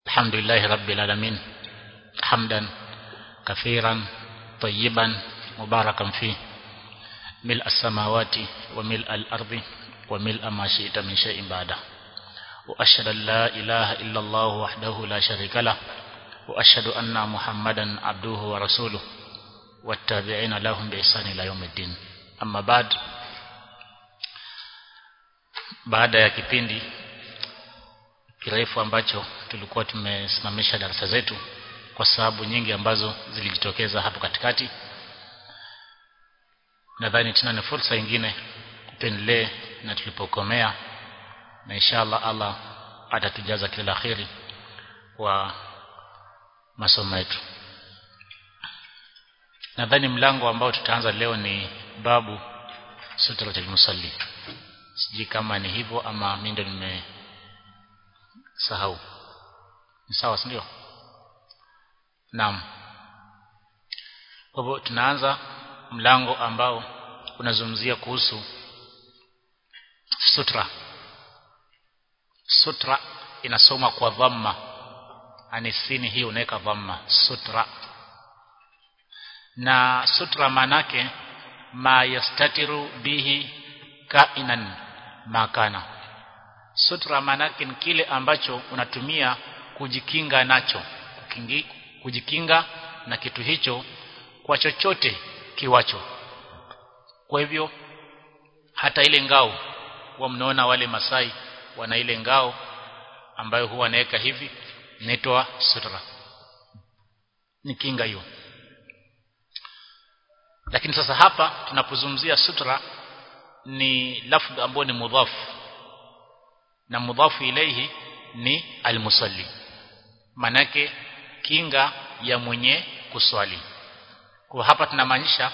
الحمد لله رب العالمين حمدا كثيرا طيبا مباركا فيه ملء السماوات وملء الأرض وملء ما شئت من شيء بعده وأشهد أن لا إله إلا الله وحده لا شريك له وأشهد أن محمدا عبده ورسوله والتابعين لهم بإحسان إلى يوم الدين أما بعد baada ya kipindi kirefu ambacho tulikuwa tumesimamisha darasa zetu kwa sababu nyingi ambazo zilijitokeza hapo katikati nadhani tena ni fursa nyingine tuendelee na tulipokomea na inshallah Allah atatujaza kila kheri kwa masomo yetu nadhani mlango ambao tutaanza leo ni babu sutratul musalli sijui kama ni hivyo ama mimi ndo nimesahau ni sawa si ndio naam kwa hivyo tunaanza mlango ambao unazungumzia kuhusu sutra sutra inasoma kwa dhamma anisini hii unaweka dhamma sutra na sutra manake ma yastatiru bihi kainan makana sutra manake ni kile ambacho unatumia kujikinga nacho Kukingi, kujikinga na kitu hicho kwa chochote kiwacho kwa hivyo hata ile ngao huwa mnaona wale masai wana ile ngao ambayo huwa wanaweka hivi inaitwa sutra ni kinga hiyo lakini sasa hapa tunapozungumzia sutra ni lafdh ambayo ni mudhaf na mudhafu ilayhi ni almusalli manake kinga ya mwenye kuswali kwa hapa tunamaanisha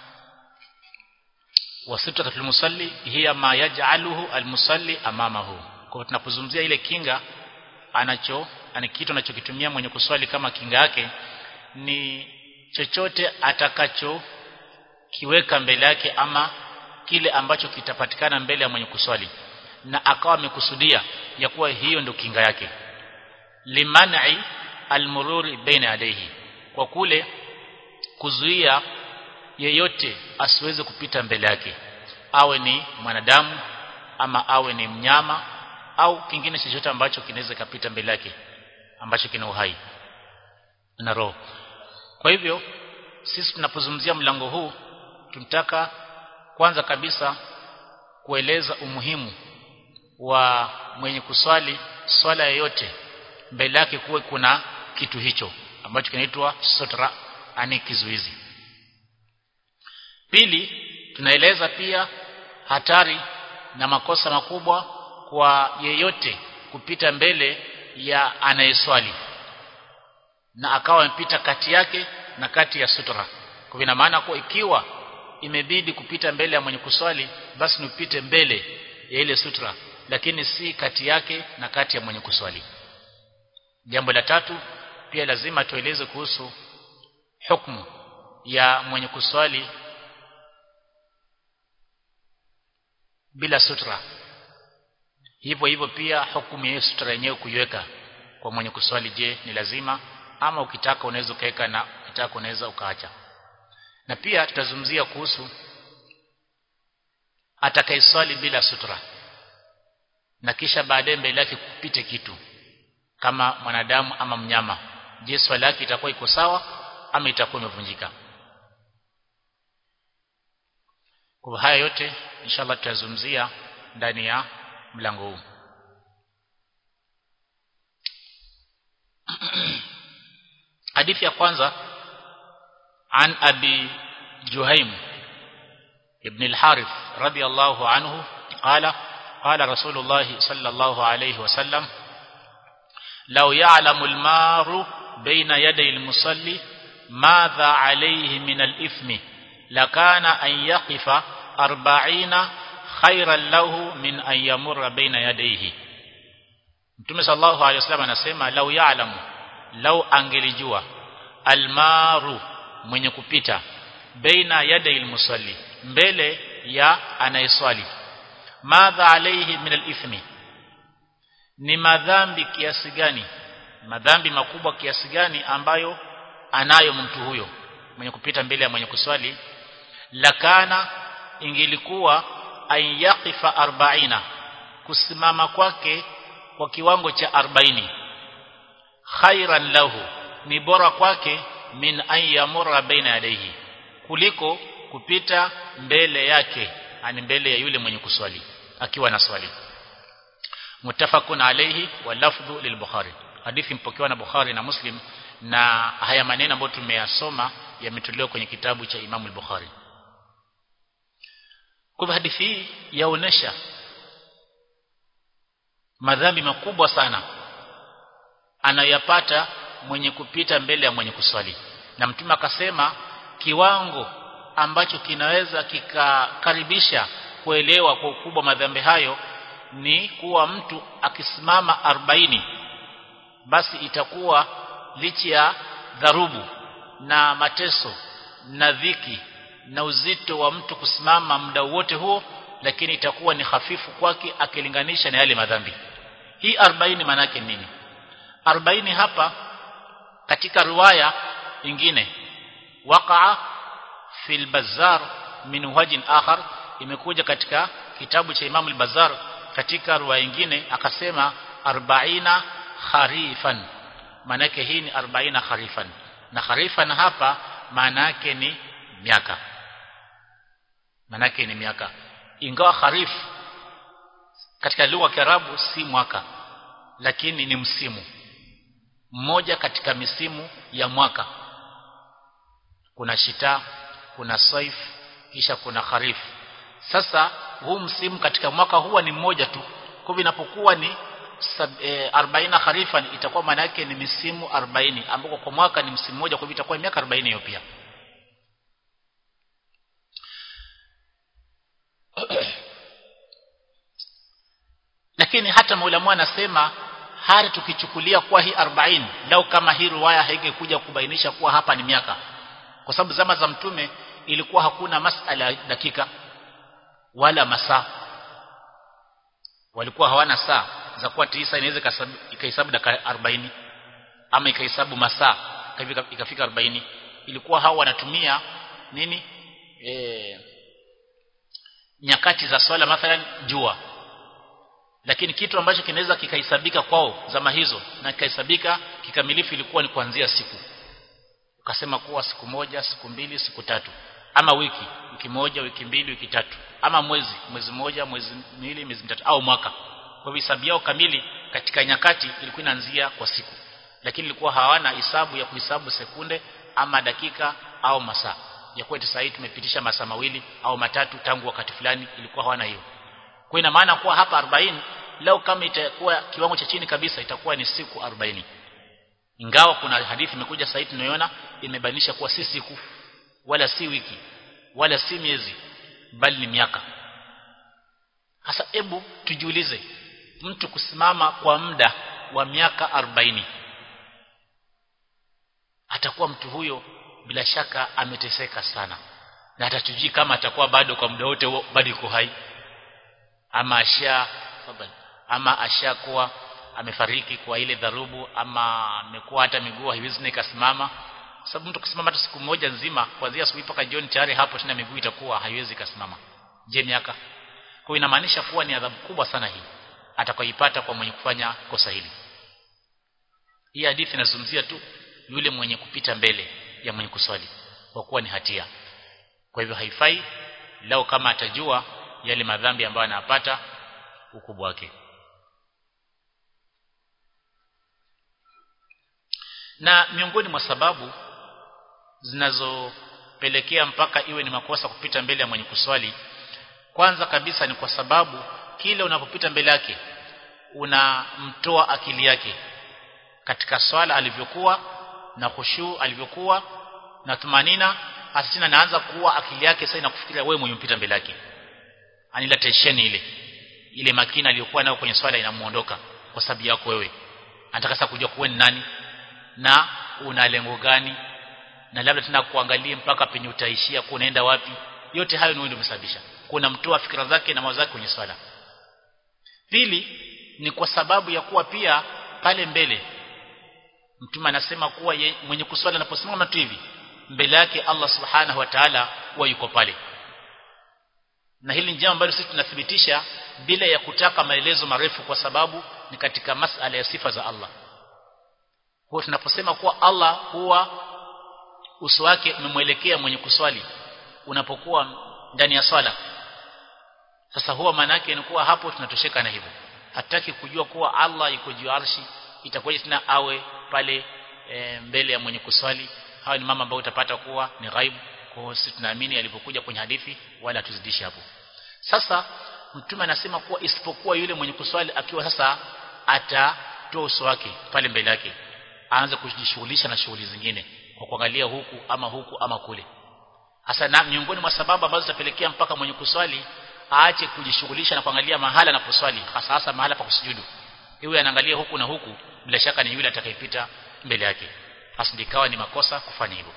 wasitratul musalli hiya ma yaj'aluhu almusalli amamahu kwa tunapozungumzia ile kinga anacho ani kitu anachokitumia mwenye kuswali kama kinga yake ni chochote atakacho kiweka mbele yake ama kile ambacho kitapatikana mbele ya mwenye kuswali na akawa amekusudia ya kuwa hiyo ndio kinga yake liman'i almururi baina yadayhi kwa kule kuzuia yeyote asiweze kupita mbele yake awe ni mwanadamu ama awe ni mnyama au kingine chochote ambacho kinaweza kapita mbele yake ambacho kina uhai na roho kwa hivyo sisi tunapozungumzia mlango huu tunataka kwanza kabisa kueleza umuhimu wa mwenye kuswali swala yoyote mbele yake kuwe kuna kitu hicho ambacho kinaitwa sutra ani kizuizi pili tunaeleza pia hatari na makosa makubwa kwa yeyote kupita mbele ya anayeswali na akawa amepita kati yake na kati ya sutra kwa ina maana kuwa ikiwa imebidi kupita mbele ya mwenye kuswali basi nipite mbele ya ile sutra lakini si kati yake na kati ya mwenye kuswali jambo la tatu pia lazima tueleze kuhusu hukumu ya mwenye kuswali bila sutra hivyo hivyo pia hukumu ya sutra yenyewe kuiweka kwa mwenye kuswali je ni lazima ama ukitaka unaweza ukaweka na ukitaka unaweza ukaacha na pia tutazungumzia kuhusu atakayeswali bila sutra na kisha baadaye mbele yake kupite kitu kama mwanadamu ama mnyama je swali yake itakuwa iko sawa ama itakuwa imevunjika kwa haya yote inshallah tutazungumzia ndani ya mlango huu hadithi ya kwanza عن أبي جهيم ابن الحارث رضي الله عنه قال قال رسول الله صلى الله عليه وسلم لو يعلم المار بين يدي المصلي ماذا عليه من الإثم لكان أن يقف أربعين خيرا له من أن يمر بين يديه Mtume sallallahu alaihi wasallam anasema lau ya'lamu lau angelijua almaru mwenye kupita baina yadai musalli mbele ya anayeswali madha alayhi min alithmi ni madhambi kiasi gani madhambi makubwa kiasi gani ambayo anayo mtu huyo mwenye kupita mbele ya mwenye kuswali lakana ingilikuwa ayaqifa arbaina kusimama kwake kwa kiwango cha 40 khairan lahu ni bora kwake min an yamurra baina yadayhi kuliko kupita mbele yake ani mbele ya yule mwenye kuswali akiwa na swali mutafakun alayhi wa lafdhu lilbukhari hadithi mpokewa na bukhari na muslim na haya maneno ambayo tumeyasoma yametolewa kwenye kitabu cha imamu al-bukhari kwa hadithi hii yaonesha madhambi makubwa sana anayapata mwenye kupita mbele ya mwenye kuswali na mtume akasema kiwango ambacho kinaweza kikakaribisha kuelewa kwa ukubwa madhambi hayo ni kuwa mtu akisimama 40 basi itakuwa lichi ya dharubu na mateso na dhiki na uzito wa mtu kusimama muda wote huo lakini itakuwa ni hafifu kwake akilinganisha na yale madhambi hii 40 maana yake nini 40 hapa katika riwaya nyingine waqa'a fil bazzar min wajin akhar imekuja katika kitabu cha Imam al-Bazzar katika riwaya nyingine akasema 40 kharifan maana yake hii ni 40 kharifan na kharifan hapa maana yake ni miaka maana yake ni miaka ingawa kharif katika lugha ya Kiarabu si mwaka lakini ni msimu mmoja katika misimu ya mwaka kuna shita kuna saif kisha kuna kharif sasa huu msimu katika mwaka huwa ni mmoja tu kwa inapokuwa ni e, 40 kharifan itakuwa maana yake ni misimu 40 ambako kwa mwaka ni msimu mmoja kwa hivyo itakuwa miaka 40 hiyo pia lakini hata maulamu anasema hata tukichukulia kuwa hii 40 lau kama hii riwaya haingekuja kubainisha kuwa hapa ni miaka kwa sababu zama za mtume ilikuwa hakuna masala ya dakika wala masaa walikuwa hawana saa za kuwa tisa inaweza ikahesabu dakika 40 ama ikahesabu masaa ikafika 40 ilikuwa hao wanatumia nini e, nyakati za swala mathalan jua lakini kitu ambacho kinaweza kikahesabika kwao zama hizo na kikahesabika kikamilifu ilikuwa ni kuanzia siku ukasema kuwa siku moja siku mbili siku tatu ama wiki wiki moja wiki mbili wiki tatu ama mwezi mwezi moja mwezi miwili miezi mitatu au mwaka kwa hivyo hisabu yao kamili katika nyakati ilikuwa inaanzia kwa siku lakini ilikuwa hawana hisabu ya kuhesabu sekunde ama dakika au masaa ya kuwa sasa tumepitisha masaa mawili au matatu tangu wakati fulani ilikuwa hawana hiyo kwa ina maana kuwa hapa 40 leo kama itakuwa kiwango cha chini kabisa itakuwa ni siku 40 ingawa kuna hadithi imekuja sasa tunaiona imebainisha kuwa si siku wala si wiki wala si miezi bali ni miaka hasa hebu tujiulize mtu kusimama kwa muda wa miaka 40 atakuwa mtu huyo bila shaka ameteseka sana na atatujui kama atakuwa bado kwa muda wote bado yuko hai ama asha ama ashakuwa amefariki kwa ile dharubu ama amekuwa hata miguu haiwezi ikasimama sababu mtu kusimama hata siku moja nzima kuanzia asubuhi mpaka jioni tayari hapo tena miguu itakuwa haiwezi kasimama je miaka kwa inamaanisha kuwa ni adhabu kubwa sana hii atakayoipata kwa mwenye kufanya kosa hili hii hadithi inazungumzia tu yule mwenye kupita mbele ya mwenye kuswali kwa kuwa ni hatia kwa hivyo haifai lao kama atajua yale madhambi ambayo anapata ukubwa wake na miongoni mwa sababu zinazopelekea mpaka iwe ni makosa kupita mbele ya mwenye kuswali kwanza kabisa ni kwa sababu kile unapopita mbele yake unamtoa akili yake katika swala alivyokuwa na khushu alivyokuwa na tumanina asina naanza kuwa akili yake sasa inakufikiria wewe mwenye mpita mbele yake anila tension ile ile makina aliyokuwa nayo kwenye swala inamuondoka kwa sababu yako wewe anataka sasa kujua kuwe ni nani na una lengo gani na labda tena kuangalia mpaka penye utaishia kunaenda wapi yote hayo ndio umesababisha kuna mtoa fikra zake na mawazo yake kwenye swala pili ni kwa sababu ya kuwa pia pale mbele mtume anasema kuwa ye, mwenye kuswali anaposimama tu hivi mbele yake Allah subhanahu wa ta'ala huwa yuko pale na hili ni jambo ambalo sisi tunathibitisha bila ya kutaka maelezo marefu kwa sababu ni katika masala ya sifa za Allah kwa tunaposema kuwa Allah huwa uso wake umemwelekea mwenye kuswali unapokuwa ndani ya swala sasa huwa maana yake ni kuwa hapo tunatosheka na hivyo hataki kujua kuwa Allah yuko juu arshi itakuwa tena awe pale e, mbele ya mwenye kuswali hawa ni mama ambao utapata kuwa ni ghaibu kwa sisi tunaamini alipokuja kwenye hadithi wala tuzidishi hapo sasa mtume anasema kuwa isipokuwa yule mwenye kuswali akiwa sasa atatoa uso wake pale mbele yake aanze kujishughulisha na shughuli zingine kwa kuangalia huku ama huku ama kule hasa na miongoni mwa sababu ambazo zitapelekea mpaka mwenye kuswali aache kujishughulisha na kuangalia mahala anaposwali hasa hasa mahala pa kusujudu iwe anaangalia huku na huku bila shaka ni yule atakayepita mbele yake hasa ndikawa ni makosa kufanya hivyo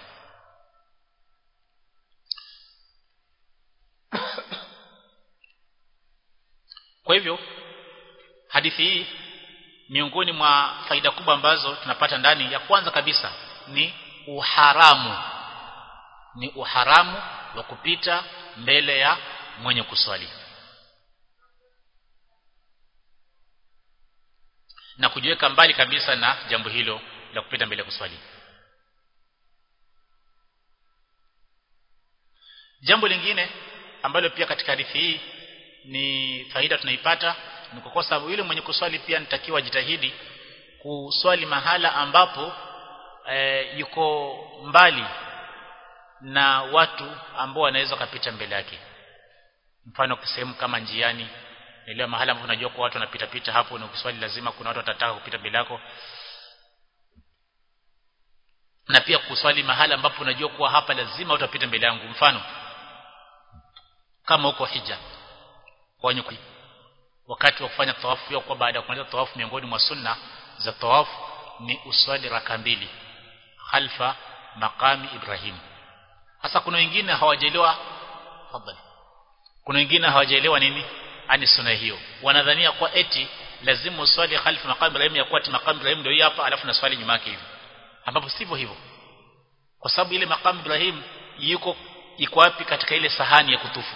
kwa hivyo hadithi hii miongoni mwa faida kubwa ambazo tunapata ndani ya kwanza kabisa ni uharamu ni uharamu wa kupita mbele ya mwenye kuswali na kujiweka mbali kabisa na jambo hilo la kupita mbele ya kuswali jambo lingine ambalo pia katika hadithi hii ni faida tunaipata ni kwa sababu yule mwenye kuswali pia nitakiwa jitahidi kuswali mahala ambapo e, yuko mbali na watu ambao wanaweza kupita mbele yake mfano sehemu kama njiani ile mahala ambapo unajua kwa watu wanapita pita hapo na ukiswali lazima kuna watu watataka kupita mbele yako na pia kuswali mahala ambapo unajua kuwa hapa lazima utapita mbele yangu mfano kama huko hija wenye wakati wa kufanya tawafu hiyo kwa baada ya kumaliza tawafu miongoni mwa sunna za tawafu ni uswali raka mbili khalfa maqami Ibrahim hasa kuna wengine hawajaelewa fadhali kuna wengine hawajaelewa nini ani sunna hiyo wanadhania kwa eti lazima uswali khalfa maqami Ibrahim ya kuwa maqami Ibrahim ndio hapa alafu na swali nyuma yake hivi ambapo sivyo hivyo kwa sababu ile maqami Ibrahim yuko iko wapi katika ile sahani ya kutufu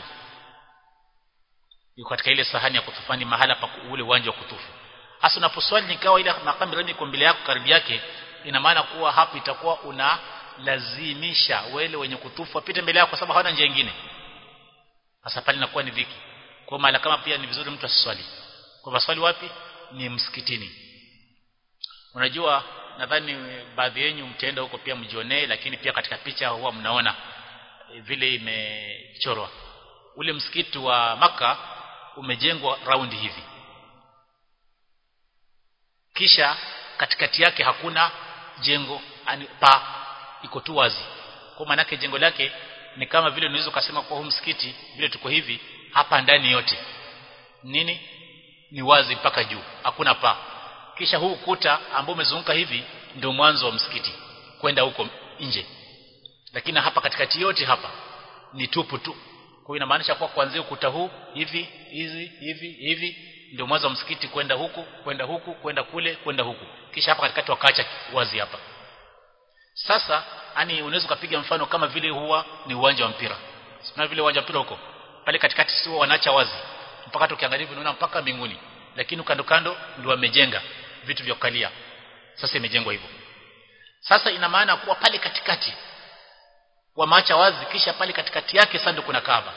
yuko katika ile sahani ya kutufani mahala pa ule uwanja wa kutufu hasa unaposwali nikawa ile makamu Ibrahim iko mbele yako karibu yake ina maana kuwa hapo itakuwa una lazimisha wale wenye kutufu wapite mbele yako kwa sababu hawana njia nyingine hasa pale inakuwa ni dhiki kwa maana kama pia ni vizuri mtu asiswali kwa maswali wapi ni msikitini unajua nadhani baadhi yenu mtaenda huko pia mjionee lakini pia katika picha huwa mnaona vile imechorwa ule msikiti wa maka umejengwa raundi hivi kisha katikati yake hakuna jengo ani pa iko tu wazi kwa maana yake jengo lake ni kama vile unaweza kusema kwa huu msikiti vile tuko hivi hapa ndani yote nini ni wazi mpaka juu hakuna pa kisha huu kuta ambao umezunguka hivi ndio mwanzo wa msikiti kwenda huko nje lakini hapa katikati yote hapa ni tupu tu kwa inamaanisha kwa kuanzia ukuta huu hivi hizi hivi hivi ndio mwanzo wa msikiti kwenda huku kwenda huku kwenda kule kwenda huku kisha hapa katikati wakaacha wazi hapa sasa yani unaweza kupiga mfano kama vile huwa ni uwanja wa mpira sio vile uwanja wa mpira huko pale katikati sio wanaacha wazi mpaka tukiangalia unaona mpaka mbinguni lakini kando kando ndio wamejenga vitu vya kukalia sasa imejengwa hivyo sasa ina maana kuwa pale katikati wamaacha wazi kisha pale katikati yake sasa ndio kuna Kaaba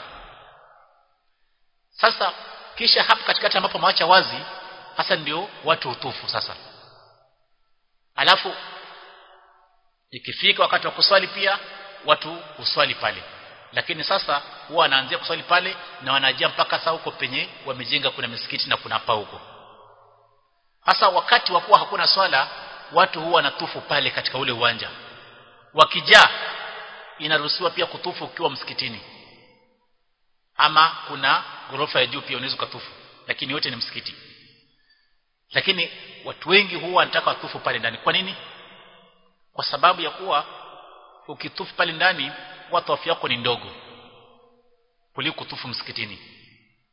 sasa kisha hapo katikati ambapo maacha wazi hasa ndio watu utufu sasa alafu ikifika wakati wa kuswali pia watu uswali pale lakini sasa huwa wanaanzia kuswali pale na wanajia mpaka saa huko penye wamejenga kuna misikiti na kuna pa huko hasa wakati wa kuwa hakuna swala watu huwa wanatufu pale katika ule uwanja wakijaa inaruhusiwa pia kutufu ukiwa msikitini ama kuna ghorofa ya juu pia unaweza kutufu lakini yote ni msikiti lakini watu wengi huwa wanataka watufu pale ndani kwa nini kwa sababu ya kuwa ukitufu pale ndani watu afya yako ni ndogo kuliko kutufu msikitini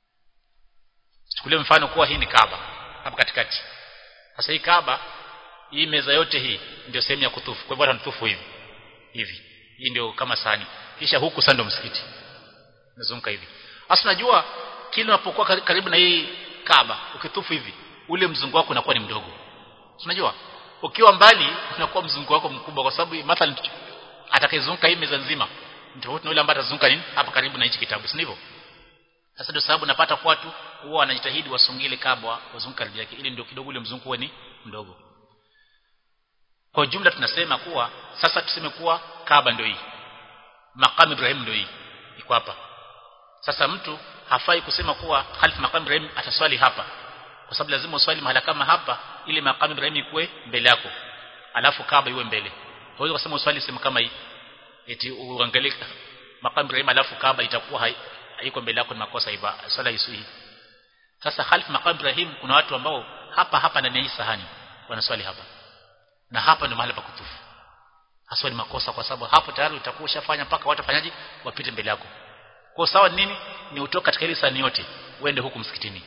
chukulie mfano kuwa hii ni Kaaba hapa katikati sasa hii Kaaba hii meza yote hii ndio sehemu ya kutufu kwa hivyo atanitufu hivi hivi hii ndio kama sahani kisha huku sasa ndio msikiti nazunguka hivi hasa najua kila unapokuwa karibu na hii Kaaba ukitufu hivi ule mzungu wako unakuwa ni mdogo unajua ukiwa mbali unakuwa mzungu wako mkubwa kwa sababu mathalan atakayezunguka hii meza nzima tofauti na yule ambaye atazunguka nini hapa karibu na hichi kitabu si ndivyo sasa ndio sababu napata kwa watu huwa wanajitahidi wasongele Kaaba wazunguka karibu yake ili ndio kidogo ule mzungu uwe ni mdogo kwa jumla tunasema kuwa sasa tuseme kuwa Kaaba ndio hii makamu Ibrahim ndio hii iko hapa sasa mtu hafai kusema kuwa khalifa makamu Ibrahim ataswali hapa kwa sababu lazima uswali mahala kama hapa ili makamu Ibrahim ikuwe mbele yako alafu Kaaba iwe mbele huwezi kusema uswali sehemu kama hii eti uangalie makamu Ibrahim alafu Kaaba itakuwa haiko mbele yako ni makosa iba swala isui sasa khalifa makamu Ibrahim kuna watu ambao hapa hapa ndani ya hii sahani wanaswali hapa na hapa ndio mahali pa kutufu haswa ni makosa kwa sababu hapo tayari utakuwa ushafanya mpaka watu wafanyaji wapite mbele yako kwa sawa nini ni utoka katika ile sani yote uende huku msikitini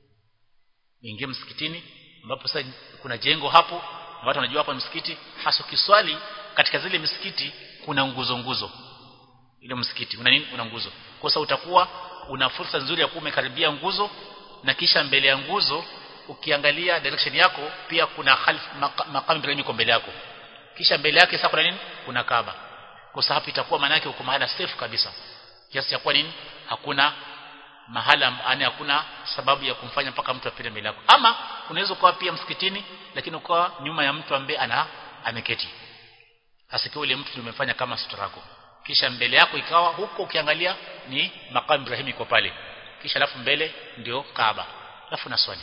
uingie msikitini ambapo sasa kuna jengo hapo na watu wanajua hapa msikiti hasa kiswali katika zile misikiti kuna nguzo nguzo ile msikiti una nini una nguzo kwa sababu utakuwa una fursa nzuri ya kuwa umekaribia nguzo na kisha mbele ya nguzo ukiangalia direction yako pia kuna khalf maqam Ibrahim iko mbele yako kisha mbele yake sasa kuna nini kuna Kaaba kwa sababu itakuwa maana yake uko mahala safe kabisa kiasi cha kuwa nini hakuna mahala yani hakuna sababu ya kumfanya mpaka mtu apite mbele yako ama unaweza kuwa pia msikitini lakini ukawa nyuma ya mtu ambaye ana ameketi asikiwa ile mtu umefanya kama sutra yako kisha mbele yako ikawa huko ukiangalia ni maqam Ibrahim iko pale kisha alafu mbele ndio Kaaba alafu na swali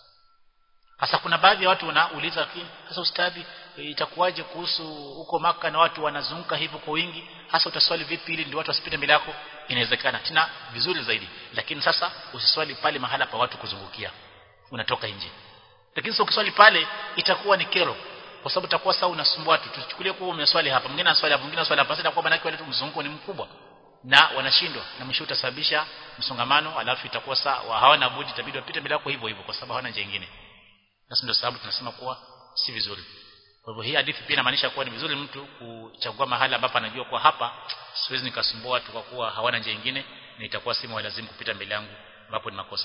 sasa kuna baadhi ya watu wanauliza sasa ustadhi itakuwaje kuhusu huko maka na watu wanazunguka hivyo kwa wingi hasa utaswali vipi ili ndio watu wasipite mbele yako inawezekana tena vizuri zaidi lakini sasa usiswali pale mahala pa watu kuzungukia unatoka nje lakini sio ukiswali pale itakuwa ni kero kwa sababu itakuwa sawa unasumbua watu tuchukulie kuwa umeswali hapa mwingine anaswali hapa mwingine anaswali hapa sasa itakuwa manake wale tu mzunguko ni mkubwa na wanashindwa na mwisho utasababisha msongamano alafu itakuwa sawa hawana budi itabidi wapite mbele yako hivyo hivyo kwa sababu hawana njia nyingine Basi ndio sababu tunasema kuwa si vizuri. Kwa hivyo hii hadithi pia inamaanisha kuwa ni vizuri mtu kuchagua mahali ambapo anajua kuwa hapa siwezi nikasumbua watu kwa kuwa hawana njia nyingine na itakuwa si lazima kupita mbele yangu ambapo ni makosa.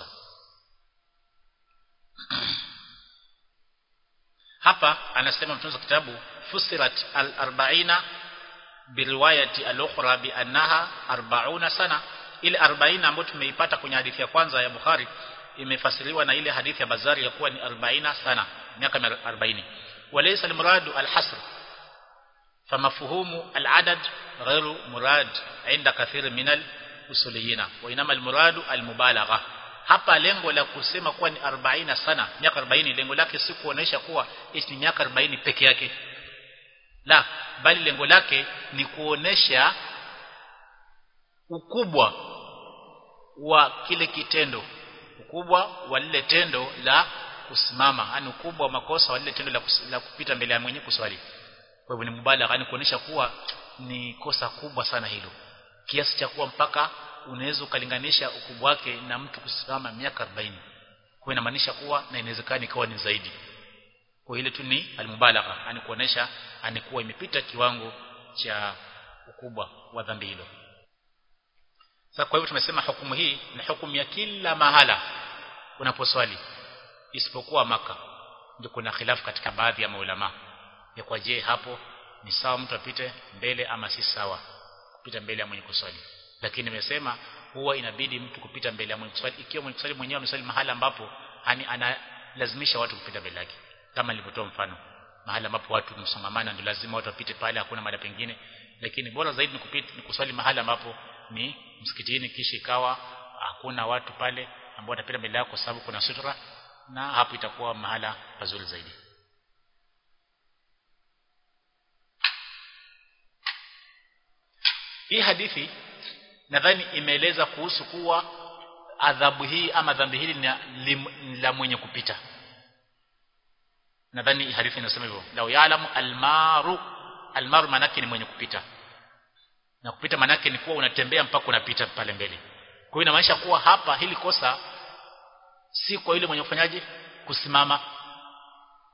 hapa anasema mtunzo kitabu fusirat al-arba'ina biriwayati al-ukhra bi annaha 40 sana ile 40 ambayo tumeipata kwenye hadithi ya kwanza ya Bukhari imefasiriwa na ile hadithi ya Bazari ya kuwa ni 40 sana miaka 40 walaysa al-muradu al-hasr فمفهوم العدد غير مراد عند كثير من الأصوليين وإنما المراد المبالغة hapa lengo la kusema kuwa ni 40 sana miaka 40 lengo lake si kuonesha kuwa ni miaka 40 peke yake la bali lengo lake ni kuonesha ukubwa wa kile kitendo ukubwa wa lile tendo la kusimama yani ukubwa wa makosa wa lile tendo la, kus, la kupita mbele ya mwenye kuswali kwa hivyo ni mubalagha yani kuonesha kuwa ni kosa kubwa sana hilo kiasi cha kuwa mpaka unaweza ukalinganisha ukubwa wake na mtu kusimama miaka 40 kwa inamaanisha kuwa na inawezekana ikawa ni zaidi kwa ile tu ni almubalagha yani kuonesha anikuwa imepita kiwango cha ukubwa wa dhambi hilo sasa kwa hivyo tumesema hukumu hii ni hukumu ya kila mahala unaposwali isipokuwa maka ndio kuna khilafu katika baadhi ya maulama ya kwa je hapo ni sawa mtu apite mbele ama si sawa kupita mbele ya mwenye kuswali lakini nimesema huwa inabidi mtu kupita mbele ya mwenye kuswali ikiwa mwenye kuswali mwenyewe ameswali mahala ambapo yani analazimisha watu kupita mbele yake kama nilivyotoa mfano mahala ambapo watu msongamana ndio lazima watu wapite pale hakuna mahali pengine lakini bora zaidi ni kupita ni kuswali mahala ambapo ni msikitini kisha ikawa hakuna watu pale ambao watapita mbele yako kwa sababu kuna sutra na hapo itakuwa mahala pazuri zaidi hii hadithi nadhani imeeleza kuhusu kuwa adhabu hii ama dhambi hili ni la mwenye kupita nadhani hadithi inasema hivyo lau ya'lamu almaru almaru manake ni mwenye kupita na kupita manake ni kuwa unatembea mpaka unapita pale mbele kwa hiyo inamaanisha kuwa hapa hili kosa si kwa yule mwenye kufanyaje kusimama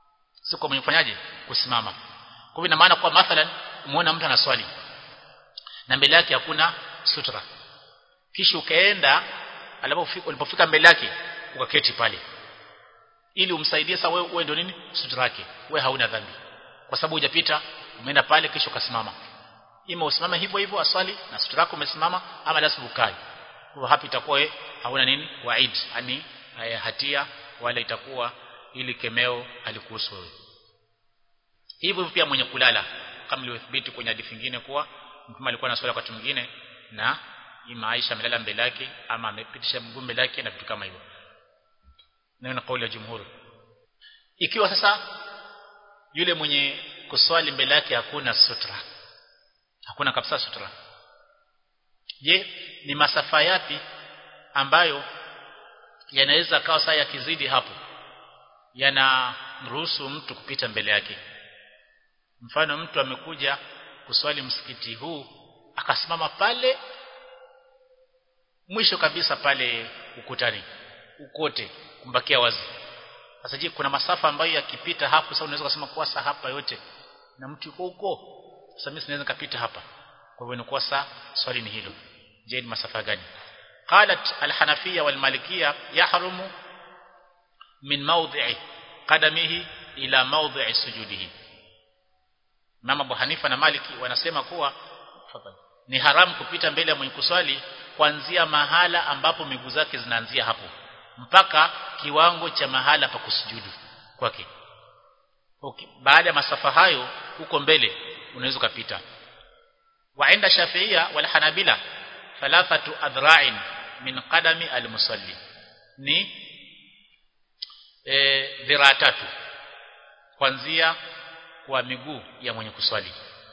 si kwa mwenye kufanyaje kusimama kwa hivyo ina maana kwa mathalan umeona mtu anaswali na mbele yake hakuna sutra kisha ukaenda alipofika ulipofika mbele yake ukaketi pale ili umsaidie sasa wewe uwe ndio nini sutra yake wewe hauna dhambi kwa sababu hujapita umeenda pale kisha ukasimama ima usimame hivyo hivyo aswali na sutra yako umesimama ama lazima ukae kwa hapo itakuwa wewe hauna nini waid yani hatia wala itakuwa ili kemeo alikuhusu wewe hivyo pia mwenye kulala kama ilivyothibiti kwenye hadithi nyingine kuwa mtume alikuwa anaswali wakati mwingine na ima Aisha amelala mbele yake ama amepitisha mguu mbele yake na vitu kama hivyo neno kauli ya jumhuri ikiwa sasa yule mwenye kuswali mbele yake hakuna sutra hakuna kabisa sutra je ni masafa yapi ambayo yanaweza kawa saa yakizidi hapo yanamruhusu mtu kupita mbele yake mfano mtu amekuja kuswali msikiti huu akasimama pale mwisho kabisa pale ukutani ukote kumbakia wazi sasa je kuna masafa ambayo yakipita hapo sasa unaweza kusema kwa saa hapa yote na mtu yuko huko sasa mimi sinaweza kapita hapa kwa hivyo inakuwa saa swali ni hilo je ni masafa gani qalat alhanafiyya walmalikiyya yahrumu min mawdhi'i qadamihi ila mawdhi'i sujudihi Mama Abu Hanifa na Maliki wanasema kuwa ni haramu kupita mbele ya mwenye kuswali kuanzia mahala ambapo miguu zake zinaanzia hapo mpaka kiwango cha mahala pa kusujudu kwake. Okay. Baada ya masafa hayo huko mbele unaweza kupita. Waenda Shafiia wal Hanabila thalathatu adhra'in min qadami al-musalli ni e, dhiraa tatu kuanzia kwa miguu ya mwenye kuswali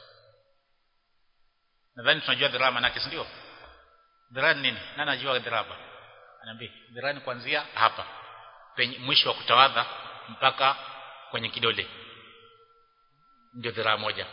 nadhani tunajua dhiraa manake si ndio dhiraa nini nani anajua dhiraa anaambia dhiraa ni kuanzia hapa penye mwisho wa kutawadha mpaka kwenye kidole ndio dhiraa moja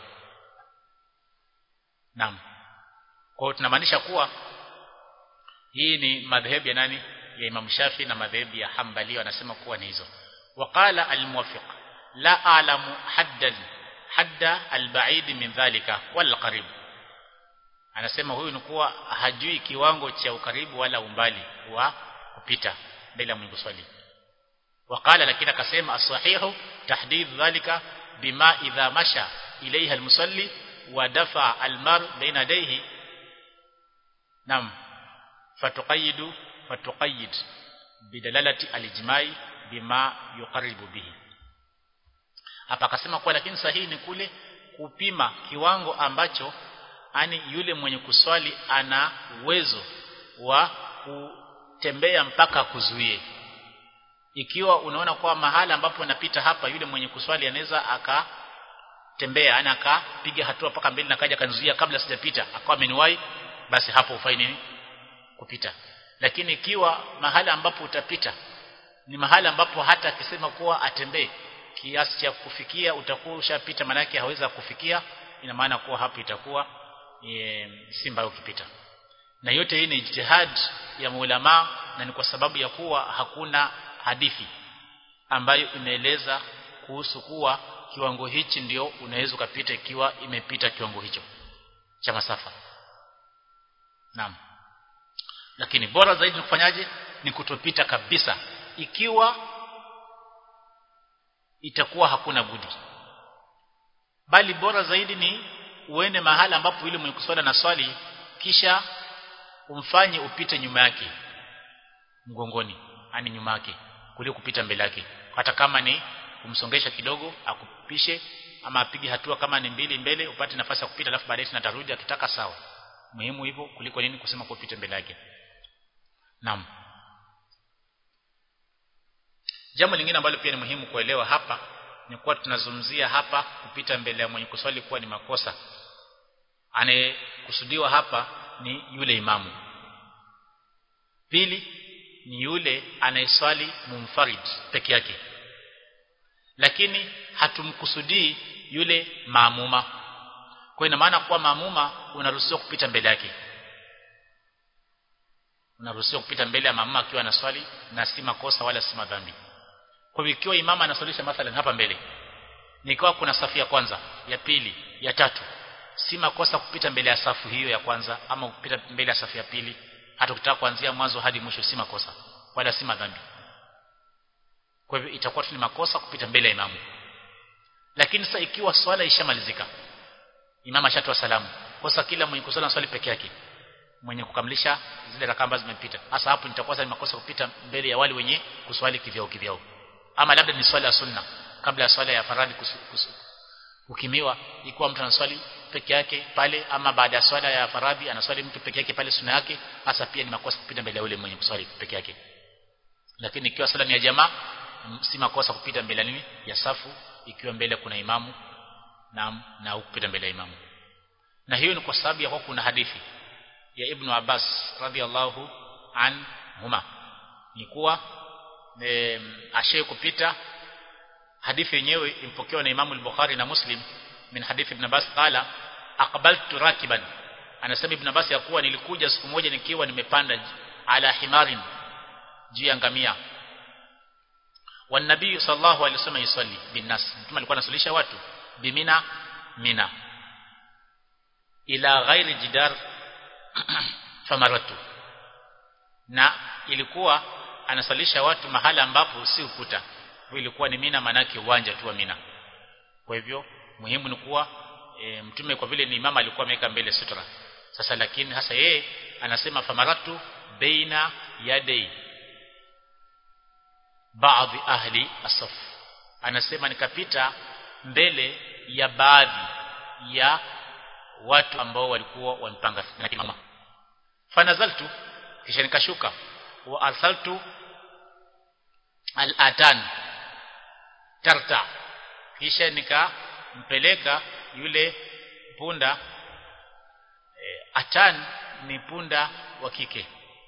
naam kwa hiyo tunamaanisha kuwa hii ni madhehebu ya nani ya Imam Shafi na madhehebu ya Hanbali wanasema kuwa ni hizo waqala al-muwafiq la a'lamu haddan hadda al-ba'id min dhalika wal qarib anasema huyu ni kuwa hajui kiwango cha ukaribu wala umbali wa kupita bila Mungu swali waqala lakini akasema as-sahihu tahdid dhalika bima idha masha ilayha al-musalli wa dafa al-mar baina yadayhi nam fatuqayidu fatuqayid bidalalati al-ijma'i bima yuqarribu bihi hapa akasema kwa lakini sahihi ni kule kupima kiwango ambacho ani yule mwenye kuswali ana uwezo wa kutembea mpaka kuzuie ikiwa unaona kwa mahala ambapo napita hapa yule mwenye kuswali anaweza akatembea ana akapiga hatua mpaka mbele na kaja kanzuia kabla sijapita akawa ameniwahi basi hapo ufai nini kupita lakini ikiwa mahala ambapo utapita ni mahala ambapo hata akisema kuwa atembee kiasi cha kufikia utakuwa ushapita manake haweza kufikia ina maana kuwa hapo itakuwa e, simba ukipita na yote hii ni ijtihad ya maulama na ni kwa sababu ya kuwa hakuna hadithi ambayo inaeleza kuhusu kuwa kiwango hichi ndio unaweza ukapita ikiwa imepita kiwango hicho cha masafa naam lakini bora zaidi ni kufanyaje ni kutopita kabisa ikiwa itakuwa hakuna budi bali bora zaidi ni uende mahala ambapo yule mwenye kuswali na swali kisha umfanye upite nyuma yake mgongoni ani nyuma yake kuliko kupita mbele yake hata kama ni kumsongesha kidogo akupishe ama apige hatua kama ni mbili mbele upate nafasi ya kupita alafu baadaye tunatarudi akitaka sawa muhimu hivyo kuliko nini kusema kupita mbele yake naam jambo lingine ambalo pia ni muhimu kuelewa hapa ni kuwa tunazungumzia hapa kupita mbele ya mwenye kuswali kuwa ni makosa anayekusudiwa hapa ni yule imamu pili ni yule anayeswali mumfarid peke yake lakini hatumkusudii yule maamuma kwa ina maana kuwa maamuma unaruhusiwa kupita mbele yake unaruhusiwa kupita mbele ya maamuma akiwa anaswali na si makosa wala si madhambi kwa hivyo ikiwa imama anaswalisha mathalan hapa mbele nikawa kuna safu ya kwanza ya pili ya tatu si makosa kupita mbele ya safu hiyo ya kwanza ama kupita mbele ya safu ya pili hata ukitaka kuanzia mwanzo hadi mwisho si makosa wala si madhambi kwa hivyo itakuwa tu ni makosa kupita mbele ya imamu lakini sasa ikiwa swala ishamalizika imama ashatoa salamu kosa kila mwenye kusala swali peke yake mwenye kukamilisha zile rakaa ambazo zimepita hasa hapo nitakuwa sasa ni makosa kupita mbele ya wale wenye kuswali kivyao kivyao ama labda ni swala ya sunna kabla ya swala ya faradhi kusu, kusu, ukimiwa ikiwa mtu anaswali peke yake pale ama baada ya swala ya faradhi anaswali mtu peke yake pale sunna yake hasa pia ni makosa kupita mbele ya yule mwenye kuswali peke yake lakini ikiwa swala ni ya jamaa si makosa kupita mbele nini ya safu ikiwa mbele kuna imamu na na kupita mbele ya imamu na hiyo ni kwa sababu ya kwa kuna hadithi ya Ibn Abbas radhiallahu anhuma ni kuwa e, ashaye kupita hadithi yenyewe impokewa na Imamu al-Bukhari na Muslim min hadithi Ibn Abbas qala aqbaltu rakiban anasema Ibn Abbas ya kuwa nilikuja siku moja nikiwa nimepanda ala himarin juu ya ngamia والنبي صلى الله عليه وسلم يصلي بالناس mtume alikuwa anasalisha watu bimina mina ila ghairi jidar famaratu na ilikuwa anasalisha watu mahala ambapo si ukuta ilikuwa ni mina manake uwanja tu wa mina kwa hivyo muhimu ni kuwa e, mtume kwa vile ni imama alikuwa ameweka mbele sutra sasa lakini hasa yeye anasema famaratu baina yadai baadhi ahli asaf anasema nikapita mbele ya baadhi ya watu ambao walikuwa wamepanga mama fanazaltu kisha nikashuka wa arsaltu al-atan tarta kisha nikampeleka yule punda e, atan ni punda wa kike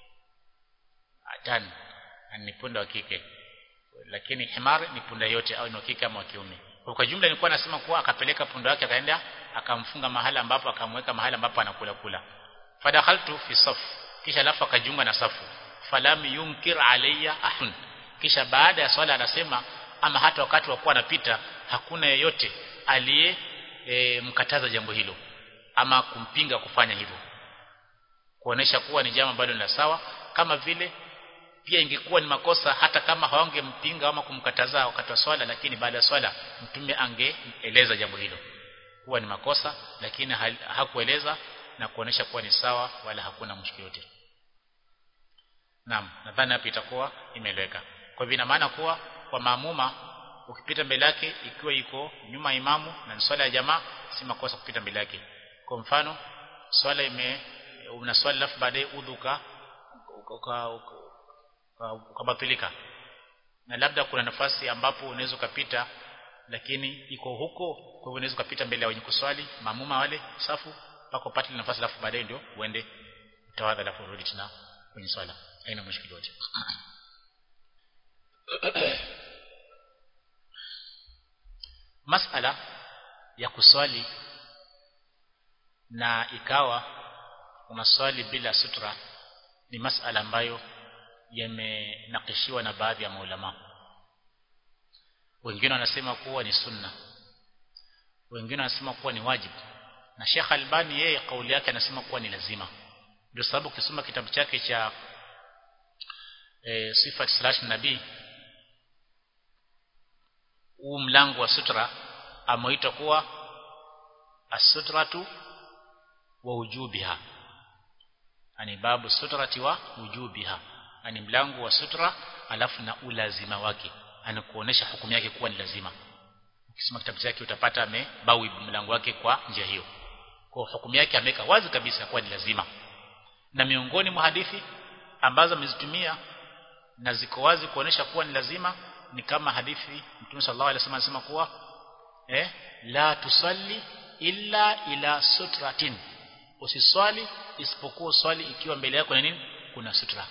atan ni punda wa kike lakini himar ni punda yote au ni wa kike ama wa kiume kwa jumla nilikuwa nasema kuwa akapeleka punda wake akaenda akamfunga mahala ambapo akamweka mahala ambapo anakula kula fadakhaltu fi saf kisha alafu akajiunga na safu falam yunkir alayya ahun kisha baada ya swala anasema ama hata wakati wa kuwa anapita hakuna yeyote aliye e, mkataza jambo hilo ama kumpinga kufanya hivyo kuonesha kuwa ni jambo ambalo ni la sawa kama vile pia ingekuwa ni makosa hata kama hawangempinga ama kumkataza wakati wa swala lakini baada ya swala mtume angeeleza jambo hilo kuwa ni makosa lakini hakueleza na kuonesha kuwa ni sawa wala hakuna mshikio yote Naam nadhani hapa itakuwa imeeleweka kwa hivyo ina maana kuwa kwa maamuma ukipita mbele yake ikiwa iko nyuma imamu na ni swala ya jamaa si makosa kupita mbele yake kwa mfano swala ime una swali alafu baadaye udhuka ukabatilika na labda kuna nafasi ambapo unaweza ukapita lakini iko huko kwa hivyo unaweza ukapita mbele ya wenye kuswali maamuma wale safu mpaka upate nafasi alafu baadaye ndio uende utawadha alafu urudi tena kwenye swala haina mushkili yote masala ya kuswali na ikawa unaswali bila sutra ni masala ambayo yamenakishiwa na baadhi ya maulama wengine wanasema kuwa ni sunna wengine wanasema kuwa ni wajibu na Sheikh Albani yeye kauli yake anasema kuwa ni lazima ndio sababu ukisoma kitabu chake cha e, sifat slash nabii huu mlango wa sutra ameita kuwa as-sutratu wa wujubiha ani babu sutrati wa wujubiha ani mlango wa sutra alafu na ulazima wake anakuonesha hukumu yake kuwa ni lazima ukisoma kitabu chake utapata amebawi mlango wake kwa njia hiyo kwa hukumu yake ameweka wazi kabisa kuwa ni lazima na miongoni mwa hadithi ambazo amezitumia na ziko wazi kuonesha kuwa ni lazima ni kama hadithi Mtume sallallahu alaihi wasallam anasema kuwa eh la tusalli illa ila sutratin usiswali isipokuwa swali ikiwa mbele yako na nini kuna sutra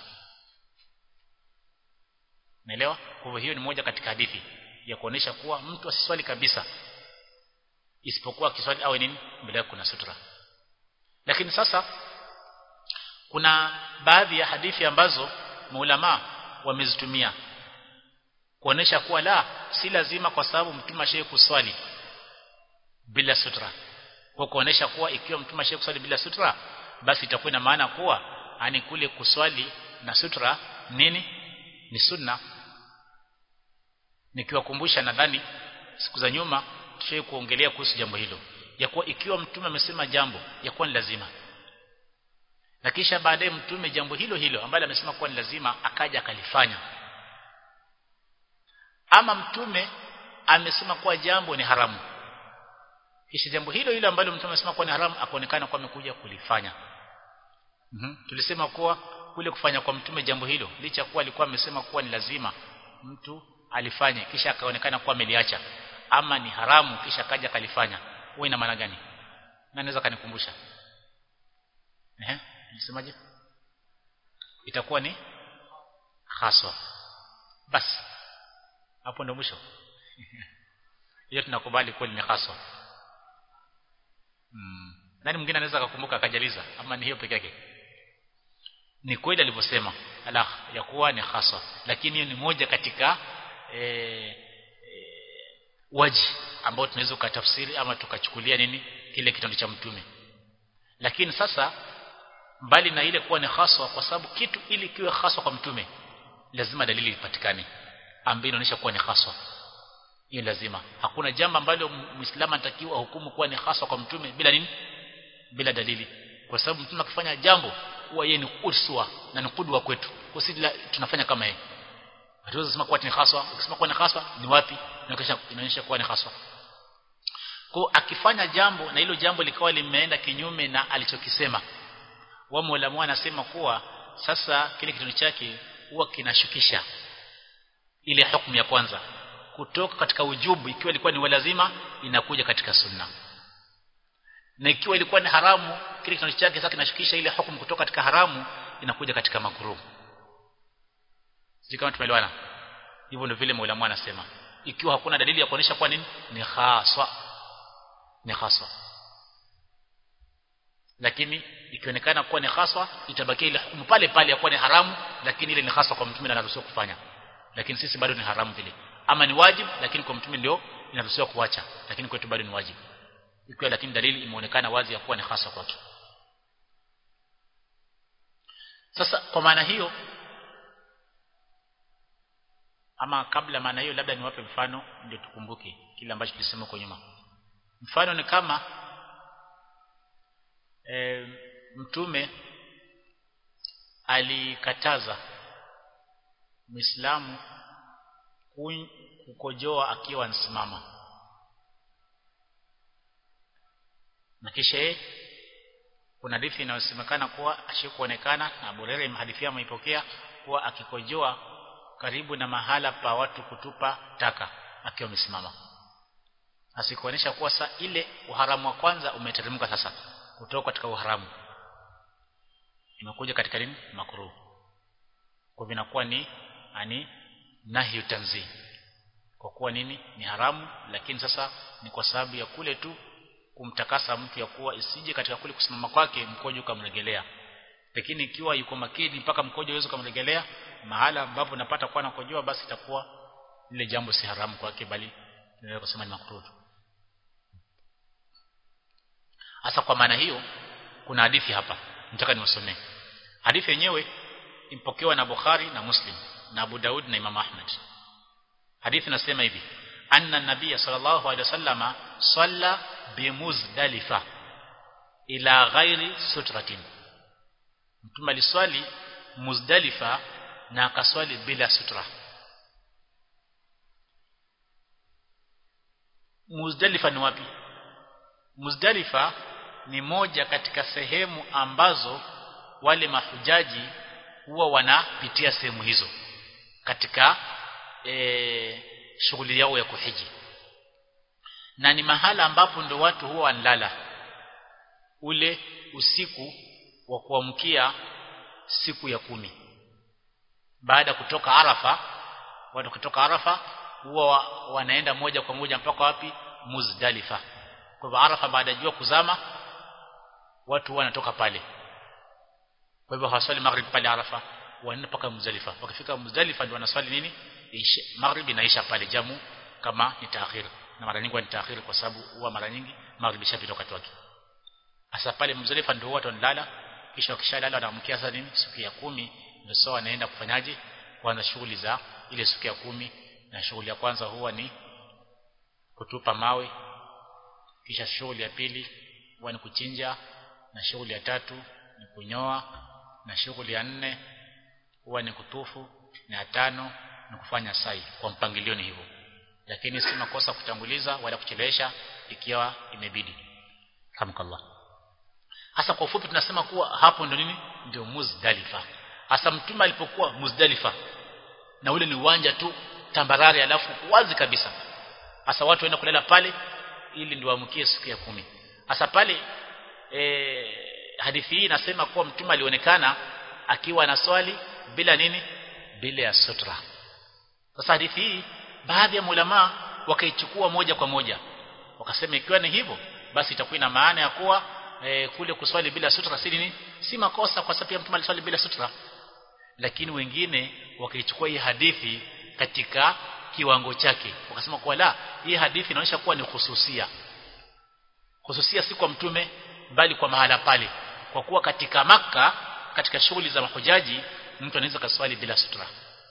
Naelewa? Kwa hivyo hiyo ni moja katika hadithi ya kuonesha kuwa mtu asiswali kabisa isipokuwa akiswali awe nini mbele yake kuna sutra. Lakini sasa kuna baadhi ya hadithi ambazo maulama wamezitumia kuonesha kuwa la si lazima kwa sababu mtume ashaye kuswali bila sutra kwa kuonesha kuwa ikiwa mtume ashaye kuswali bila sutra basi itakuwa ina maana kuwa ani kule kuswali na sutra nini ni sunna nikiwakumbusha nadhani siku za nyuma tushaye kuongelea kuhusu jambo hilo ya kuwa ikiwa mtume amesema jambo ya kuwa ni lazima na kisha baadaye mtume jambo hilo hilo ambalo amesema kuwa ni lazima akaja akalifanya ama mtume amesema kuwa jambo ni haramu kisha jambo hilo hilo ambalo mtume amesema kuwa ni haramu akaonekana kuwa amekuja kulifanya mm -hmm. tulisema kuwa kule kufanya kwa mtume jambo hilo licha kuwa alikuwa amesema kuwa ni lazima mtu alifanye kisha akaonekana kuwa ameliacha ama ni haramu kisha akaja akalifanya huwa ina maana gani na naweza kanikumbusha ehe nisemaje itakuwa ni haswa basi hapo ndo mwisho hiyo tunakubali kweli ni haswa mm. nani mwingine anaweza kukumbuka akajaliza ama ni hiyo peke yake ni kweli alivyosema ala ya kuwa ni haswa lakini hiyo ni moja katika e, e, waji ambao tunaweza kutafsiri ama tukachukulia nini kile kitendo cha mtume lakini sasa mbali na ile kuwa ni haswa kwa sababu kitu ili kiwe haswa kwa mtume lazima dalili ipatikane ambayo inaonyesha kuwa ni haswa hiyo lazima hakuna jambo ambalo muislamu anatakiwa hukumu kuwa ni haswa kwa mtume bila nini bila dalili kwa sababu mtume akifanya jambo huwa yeye ni uswa na ni kudwa kwetu kwa sisi tunafanya kama yeye hatuwezi kusema kuwa ni haswa ukisema kuwa ni haswa ni wapi inaonyesha kuwa ni haswa kwa akifanya jambo na hilo jambo likawa limeenda kinyume na alichokisema wa Mola anasema kuwa sasa kile kitendo chake huwa kinashukisha ile hukumu ya kwanza kutoka katika ujubu ikiwa ilikuwa ni lazima inakuja katika sunna na ikiwa ilikuwa ni haramu kile kitendo chake sasa kinashukisha ile hukumu kutoka katika haramu inakuja katika makruh sisi kama tumeelewana hivyo ndio vile Mola anasema ikiwa hakuna dalili ya kuonesha kwa nini ni haswa ni haswa lakini ikionekana kuwa ni haswa itabakia ile hukumu pale pale ya kuwa ni haramu lakini ile ni haswa kwa mtume anaruhusiwa kufanya lakini sisi bado ni haramu vile ama ni wajibu lakini kwa mtume ndio inaruhusiwa kuacha lakini kwetu bado ni wajibu ikiwa lakini dalili imeonekana wazi ya kuwa ni haswa kwake sasa kwa maana hiyo ama kabla maana hiyo labda niwape mfano ndio tukumbuke kile ambacho tulisema kwa nyuma mfano ni kama e, mtume alikataza Muislamu kukojoa akiwa anasimama na kisha kuna hadithi inayosemekana kuwa ashikuonekana na Abu Hurairah hadithi ameipokea kuwa akikojoa karibu na mahala pa watu kutupa taka akiwa amesimama asikuonesha kuwa sa ile uharamu wa kwanza umeteremka sasa kutoka katika uharamu imekuja katika nini makruh kwa vinakuwa ni ani nahyu tanzih kwa kuwa nini ni haramu lakini sasa ni kwa sababu ya kule tu kumtakasa mtu ya kuwa isije katika kule kusimama kwake mkojo ukamregelea lakini ikiwa yuko makini mpaka mkojo uweze kumregelea mahala ambapo napata kuwa nakojoa basi itakuwa lile jambo si haramu kwake bali tunaweza kusema ni makruh hasa kwa maana hiyo kuna hadithi hapa nataka niwasomee hadithi yenyewe impokewa na Bukhari na Muslim na Abu Daud na Imam Ahmad hadithi nasema hivi anna nabiyya sallallahu alaihi wasallama salla bimuzdalifa ila ghairi sutratin mtume aliswali muzdalifa na akaswali bila sutra muzdalifa ni wapi muzdalifa ni moja katika sehemu ambazo wale mahujaji huwa wanapitia sehemu hizo katika e, shughuli yao ya kuhiji na ni mahala ambapo ndo watu huwa wanalala ule usiku wa kuamkia siku ya kumi baada kutoka Arafa watu kutoka Arafa huwa wanaenda moja kwa moja mpaka wapi Muzdalifa kwa hivyo Arafa baada ya jua kuzama watu wanatoka pale kwa hivyo hawaswali maghrib pale Arafa wanaenda mpaka Muzdalifa wakifika Muzdalifa ndio wanaswali nini isha maghrib inaisha pale jamu kama ni taakhir na mara nyingi ni taakhir kwa sababu huwa mara nyingi maghrib ishapita wakati wake hasa pale Muzdalifa ndio watu wanalala kisha wakishalala wanaamkia sasa nini siku ya kumi ndio sawa wanaenda kufanyaje kuanza shughuli za ile siku ya kumi na shughuli ya kwanza huwa ni kutupa mawe kisha shughuli ya pili huwa ni kuchinja na shughuli ya tatu ni kunyoa na shughuli ya nne huwa ni kutufu na ya tano ni kufanya sai kwa mpangilio ni hivyo lakini si makosa kutanguliza wala kuchelewesha ikiwa imebidi hamkallah hasa kwa ufupi tunasema kuwa hapo ndio nini ndio Muzdalifa hasa mtume alipokuwa Muzdalifa na ule ni uwanja tu tambarare alafu wazi kabisa hasa watu waenda kulala pale ili ndio waamkie siku ya kumi hasa pale e, hadithi hii inasema kuwa mtume alionekana akiwa na swali bila nini bila ya sutra sasa hadithi hii baadhi ya ulama wakaichukua moja kwa moja wakasema ikiwa ni hivyo basi itakuwa ina maana ya kuwa e, kule kuswali bila sutra si nini si makosa kwa sababu mtume aliswali bila sutra lakini wengine wakaichukua hii hadithi katika kiwango chake wakasema kwa la hii hadithi inaonyesha kuwa ni hususia hususia si kwa mtume bali kwa mahala pale kwa kuwa katika maka katika shughuli za mahujaji mtu anaweza kaswali bila sutra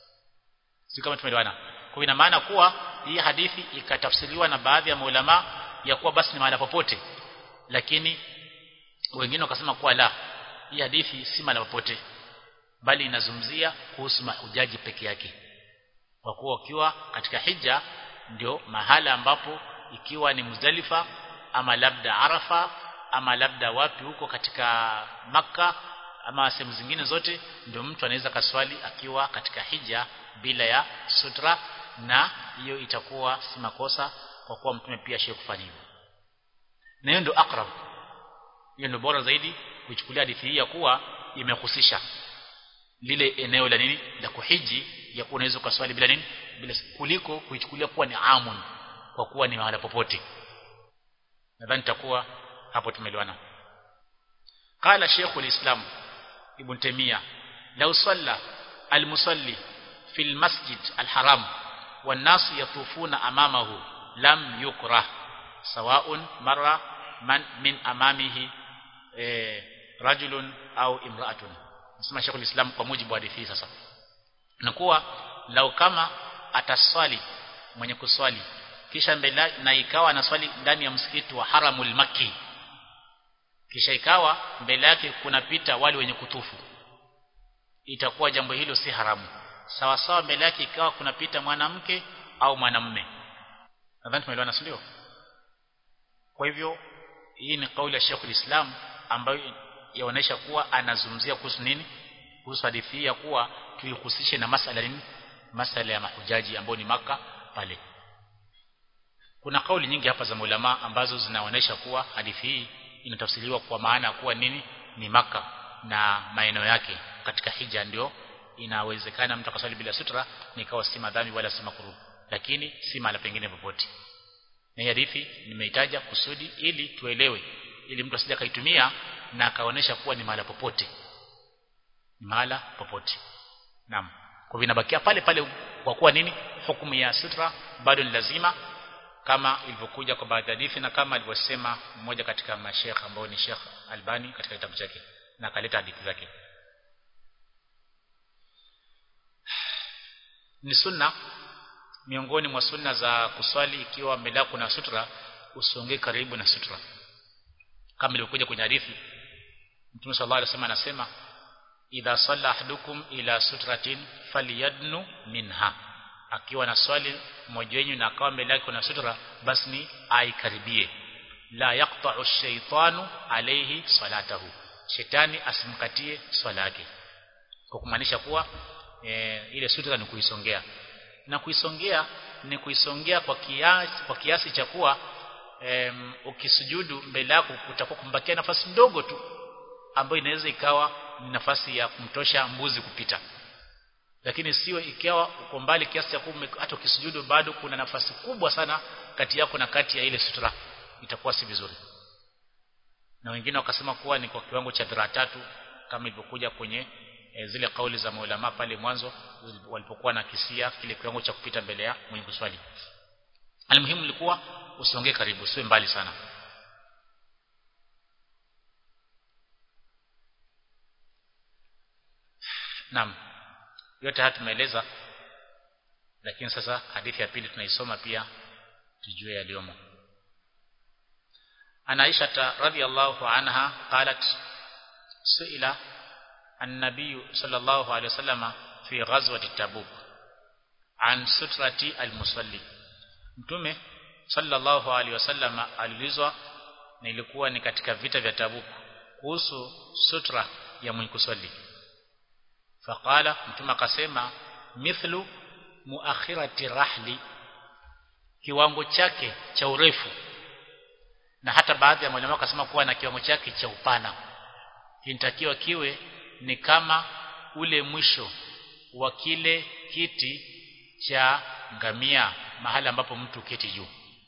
si kama tumeelewana kwa ina maana kuwa hii hadithi ikatafsiriwa na baadhi ya maulama ya kuwa basi ni mahala popote lakini wengine wakasema kuwa la hii hadithi si mahala popote bali inazungumzia kuhusu mahujaji peke yake kwa kuwa ukiwa katika hija ndio mahala ambapo ikiwa ni Muzdalifa ama labda Arafa ama labda wapi huko katika maka ama sehemu zingine zote ndio mtu anaweza kaswali akiwa katika hija bila ya sutra na hiyo itakuwa si makosa kwa kuwa mtume pia shie kufanya hivyo na hiyo ndio akrab hiyo ndio bora zaidi kuchukulia hadithi hii ya kuwa imehusisha lile eneo la nini la kuhiji ya kuwa unaweza kuswali bila nini bila kuliko kuichukulia kuwa ni amun kwa kuwa ni mahala popote nadhani takuwa hapo tumeelewana قال شيخ الإسلام ابن تيمية لو صلى المصلي في المسجد الحرام والناس يطوفون أمامه لم يكره سواء مر من من أمامه رجل أو امرأة nasema Sheikh Islam kwa mujibu wa hadithi sasa na kuwa lau kama ataswali mwenye kuswali kisha mbele na ikawa anaswali ndani ya msikiti wa Haramul Makki kisha ikawa mbele yake kunapita wale wenye kutufu itakuwa jambo hilo si haramu sawa sawa mbele yake ikawa kunapita mwanamke au mwanamume nadhani tumeelewana sio kwa hivyo hii ni kauli ya Sheikh Islam ambayo yaonesha kuwa anazungumzia kuhusu nini kuhusu hadithi ya kuwa tuihusishe na masala nini masala ya mahujaji ambao ni maka pale kuna kauli nyingi hapa za ulama ambazo zinaonesha kuwa hadithi hii inatafsiriwa kwa maana ya kuwa nini ni maka na maeneo yake katika hija ndio inawezekana mtu akaswali bila sutra nikawa si madhambi wala si makruh lakini si mala pengine popote na hadithi nimeitaja kusudi ili tuelewe ili mtu asije kaitumia na akaonesha kuwa ni mahala popote ni mahala popote naam kwa vinabakia pale pale kwa kuwa nini hukumu ya sutra bado ni lazima kama ilivyokuja kwa baadhi ya hadithi na kama alivyosema mmoja katika mashekh ambao ni Sheikh Albani katika kitabu chake na akaleta hadithi zake ni sunna miongoni mwa sunna za kuswali ikiwa mbele kuna sutra usonge karibu na sutra kama ilivyokuja kwenye hadithi Mtume sallallahu alaihi wasallam anasema idha salla ahadukum ila sutratin falyadnu minha akiwa na swali mmoja wenu na akawa mbele yake kuna sutra basi ni aikaribie la yaqta'u shaytanu alayhi salatahu shetani asimkatie swala yake kwa kumaanisha kuwa e, ile sutra ni kuisongea na kuisongea ni kuisongea kwa kiasi kwa kiasi cha kuwa um, ukisujudu mbele yako kutakuwa kumbakia nafasi ndogo tu ambayo inaweza ikawa ni nafasi ya kumtosha mbuzi kupita lakini sio ikiwa uko mbali kiasi cha kuwa hata ukisujudu bado kuna nafasi kubwa sana kati yako na kati ya ile sutra itakuwa si vizuri na wengine wakasema kuwa ni kwa kiwango cha dhiraa tatu kama ilivyokuja kwenye e, zile kauli za maulama pale mwanzo walipokuwa na kisia kile kiwango cha kupita mbele ya mwenye kuswali almuhimu ilikuwa usiongee karibu usiwe mbali sana Naam. Yote haya tumeeleza lakini sasa hadithi ya pili tunaisoma pia tujue yaliyomo. Ana Aisha radhiyallahu anha qalat suila an-nabiy sallallahu alayhi wasallam fi ghazwati Tabuk an sutrati al-musalli. Mtume sallallahu alayhi wasallam aliulizwa na ilikuwa ni katika vita vya Tabuk kuhusu sutra ya mwenye kuswali faqala mtume akasema mithlu muakhirati rahli kiwango chake cha urefu na hata baadhi ya mwalimu akasema kuwa na kiwango chake cha upana kinatakiwa kiwe ni kama ule mwisho wa kile kiti cha ngamia mahali ambapo mtu keti juu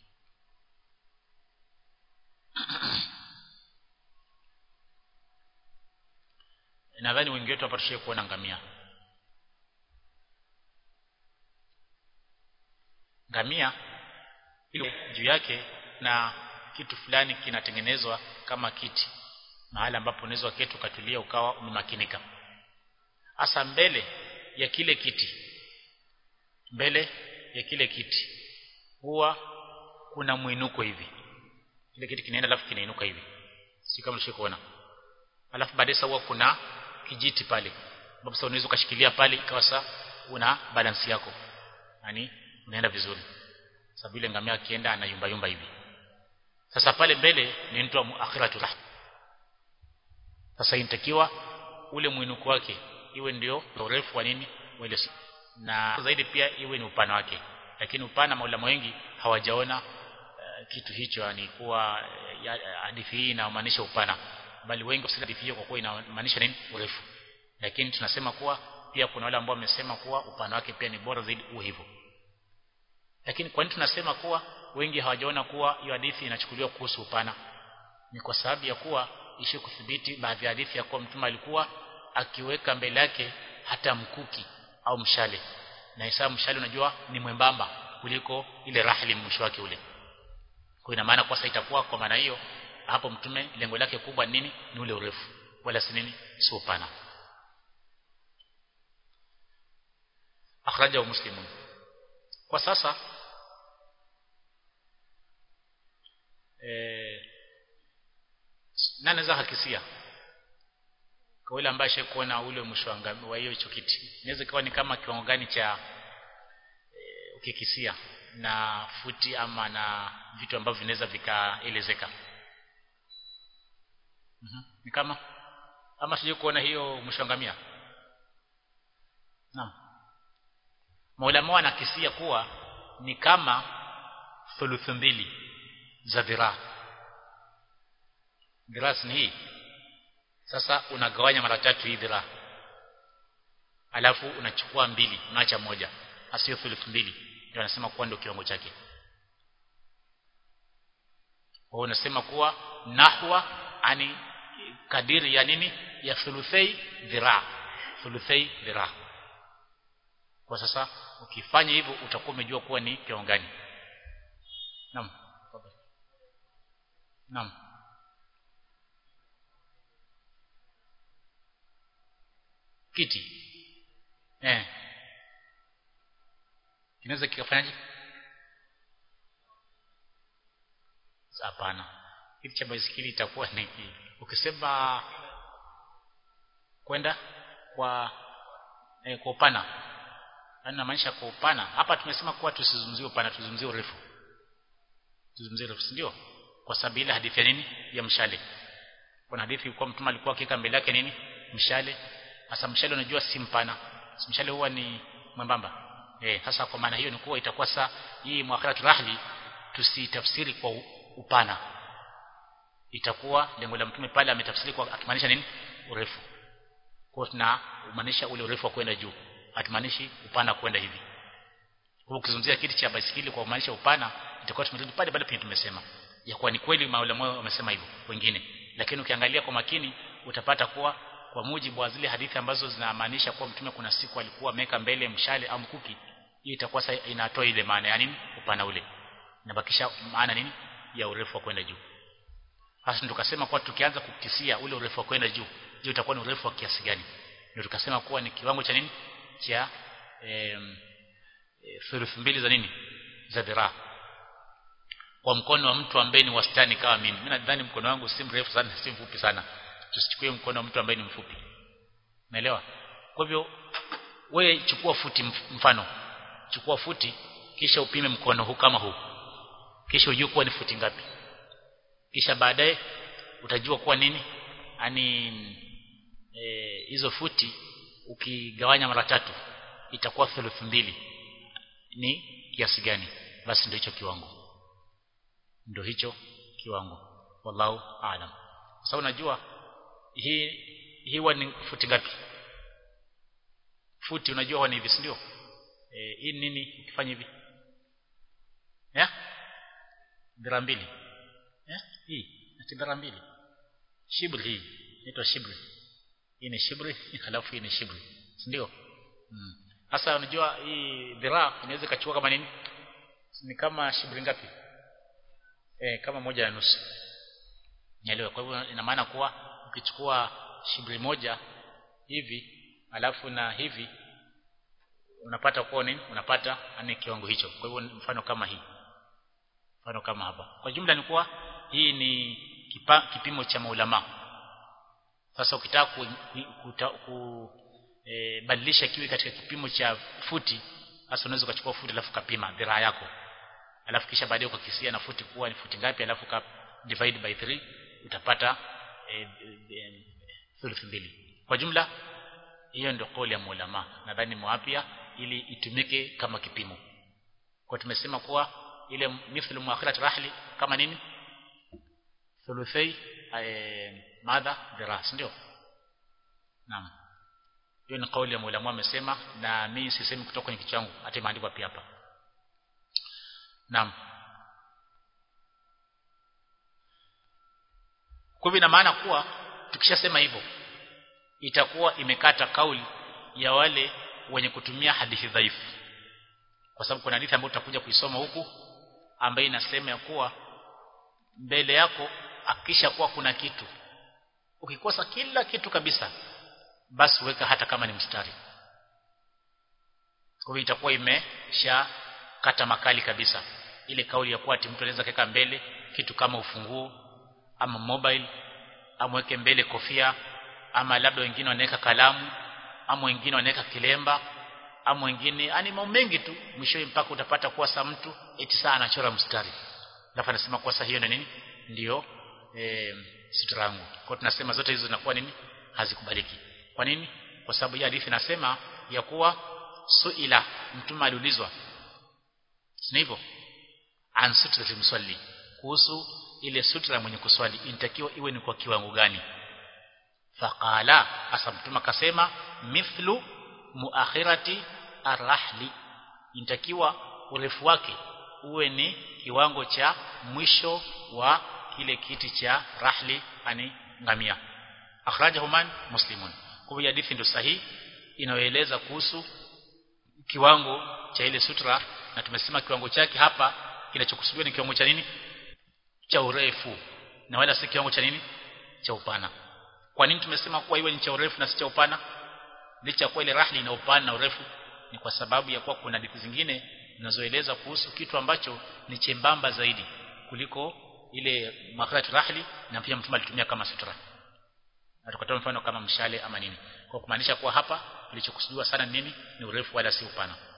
nadhani wengi wetu hapa tushie kuona ngamia ngamia ile juu yake na kitu fulani kinatengenezwa kama kiti mahali ambapo unaweza keti ukatulia ukawa umemakinika hasa mbele ya kile kiti mbele ya kile kiti huwa kuna mwinuko hivi kile kiti kinaenda alafu kinainuka hivi si kama ushikuona alafu baadaye huwa kuna kijiti pale ambapo sasa unaweza ukashikilia pale ikawa sasa una balance yako yani unaenda vizuri sababu ile ngamia akienda anayumba yumba hivi sasa pale mbele ni mtu wa akhiratu rah sasa inatakiwa ule mwinuko wake iwe ndio urefu wa nini wale na zaidi pia iwe ni upana wake lakini upana maulama wengi hawajaona uh, kitu hicho yani kuwa hadithi hii inamaanisha upana bali wengi wasika hadithi hiyo kwa kuwa inamaanisha nini urefu lakini tunasema kuwa pia kuna wale ambao wamesema kuwa upana wake pia ni bora zaidi uwe hivyo lakini kwa nini tunasema kuwa wengi hawajaona kuwa hiyo hadithi inachukuliwa kuhusu upana ni kwa sababu ya kuwa ishi kuthibiti baadhi ya hadithi ya kuwa mtume alikuwa akiweka mbele yake hata mkuki au mshale na hesabu mshale unajua ni mwembamba kuliko ile rahli mwisho wake ule kwa ina maana kwa sasa itakuwa kwa maana hiyo hapo mtume lengo lake kubwa nini ni ule urefu wala si nini si upana akhraja muslimun kwa sasa eh nani anaweza hakisia kwa yule ambaye ashakuona ule mwisho wa hiyo hicho kiti inaweza kuwa ni kama kiwango gani cha e, ukikisia na futi ama na vitu ambavyo vinaweza vikaelezeka mm -hmm. ni kama ama sije kuona hiyo mwisho ngamia naam Maulama wanakisia kuwa ni kama thuluthu mbili za dhiraa dhiraa ni hii sasa unagawanya mara tatu hii dhiraa alafu unachukua mbili unaacha moja asio thuluth mbili ndio anasema kuwa ndio kiwango chake kwa unasema kuwa nahwa ani kadiri ya nini ya thuluthai dhiraa thuluthai dhiraa kwa sasa ukifanya hivyo utakuwa umejua kuwa ni kiwango gani naam naam kiti eh kinaweza kikafanyaje hapana kiti cha baisikeli itakuwa ni ukisema kwenda kwa eh, kwa upana anamaanisha kwa upana hapa tumesema kuwa tusizungumzie upana tuzungumzie urefu tuzungumzie urefu ndio kwa sababu ile hadithi ya nini ya mshale kuna hadithi kwa mtume alikuwa akika mbele yake nini mshale sasa mshale unajua si mpana mshale huwa ni mwembamba eh sasa kwa maana hiyo ni kuwa itakuwa saa hii muakhiratu rahli tusitafsiri kwa upana itakuwa lengo la mtume pale ametafsiri kwa akimaanisha nini urefu kwa tuna umaanisha ule urefu wa kwenda juu hatumaanishi upana kwenda hivi kwa ukizungumzia kiti cha baisikeli kwa kumaanisha upana itakuwa tumerudi pale pale penye tumesema ya kuwa ni kweli maulama wamesema hivyo wengine lakini ukiangalia kwa makini utapata kuwa kwa mujibu wa zile hadithi ambazo zinamaanisha kuwa mtume kuna siku alikuwa ameweka mbele mshale au mkuki hii itakuwa inatoa ile maana ya nini upana ule inabakisha maana nini ya urefu wa kwenda juu hasa tukasema kwa tukianza kukisia ule urefu wa kwenda juu je utakuwa ni urefu wa kiasi gani ndio tukasema kuwa ni kiwango cha nini cha em, e, thuluthi mbili za nini za dhiraa kwa mkono wa mtu ambaye ni wastani kama mimi mimi nadhani mkono wangu si mrefu sana si mfupi sana tusichukue mkono wa mtu ambaye ni mfupi naelewa kwa hivyo wewe chukua futi mfano chukua futi kisha upime mkono huu kama huu kisha ujue kuwa ni futi ngapi kisha baadaye utajua kuwa nini yani hizo e, futi ukigawanya mara tatu itakuwa thuluthi mbili ni kiasi gani basi ndio hicho kiwango ndio hicho kiwango wallahu aalam kwa sababu najua hii hiwa ni futi ngapi futi unajua huwa ni hivi ndio eh hii nini ukifanya hivi ya dira mbili ya hii ni dira mbili shibri hii inaitwa shibri hii ni shibri halafu hii ni shibri ndio sasa mm. unajua hii dira inaweza kachukua kama nini ni kama shibri ngapi eh kama moja na nusu nielewe kwa hivyo ina maana kuwa ukichukua shibri moja hivi alafu na hivi unapata kuwa nini unapata ani kiwango hicho kwa hivyo mfano kama hii mfano kama hapa kwa jumla ni kuwa hii ni kipa, kipimo cha maulama sasa ukitaka ku, ku, ku e, badilisha kiwe katika kipimo cha futi sasa unaweza ukachukua futi alafu kapima dhiraa yako alafu kisha baadaye ukakisia na futi kuwa ni futi ngapi alafu ka divide by 3 utapata e, e, thuluthi mbili kwa jumla hiyo ndio kauli ya maulama nadhani mwapia ili itumike kama kipimo kwa tumesema kuwa ile mithlu muakhirat rahli kama nini thuluthai madha diras ndio naam hiyo ni kauli ya maulama amesema na mimi sisemi kutoka kwenye kichwa changu hata imeandikwa pia hapa naam kwa hivyo ina maana kuwa tukishasema hivyo itakuwa imekata kauli ya wale wenye kutumia hadithi dhaifu kwa sababu kuna hadithi ambayo tutakuja kuisoma huku ambayo inasema ya kuwa mbele yako akisha kuwa kuna kitu ukikosa kila kitu kabisa basi weka hata kama ni mstari kwa hivyo itakuwa imesha kata makali kabisa ile kauli ya kuwa ati mtu anaweza keka mbele kitu kama ufunguo ama mobile amweke mbele kofia ama labda wengine wanaweka kalamu ama wengine wanaweka kilemba ama wengine yani mambo mengi tu mwishowe mpaka utapata kuwa sa mtu eti saa anachora mstari alafu anasema kuwa sa hiyo na nini ndio e, sutra yangu kwa tunasema zote hizo zinakuwa nini hazikubaliki kwa nini kwa sababu hii hadithi nasema ya kuwa suila mtume aliulizwa si hivyo an sutra mswali kuhusu ile sutra mwenye kuswali inatakiwa iwe ni kwa kiwango gani faqala asa mtume akasema mithlu muakhirati arrahli inatakiwa urefu wake uwe ni kiwango cha mwisho wa kile kiti cha rahli ani ngamia akhrajahu man muslimun kwa hiyo hadithi ndio sahihi inayoeleza kuhusu kiwango cha ile sutra na tumesema kiwango chake hapa kinachokusudiwa ni kiwango cha nini cha urefu na wala si kiwango cha nini cha upana kwa nini tumesema kuwa iwe ni cha urefu na si cha upana licha kwa ile rahli ina upana na urefu ni kwa sababu ya kuwa kuna hadithi zingine zinazoeleza kuhusu kitu ambacho ni chembamba zaidi kuliko ile makharat rahli na pia mtume alitumia kama sutra na tukatoa mfano kama mshale ama nini kwa kumaanisha kuwa hapa kilichokusudiwa sana nini ni urefu wala si upana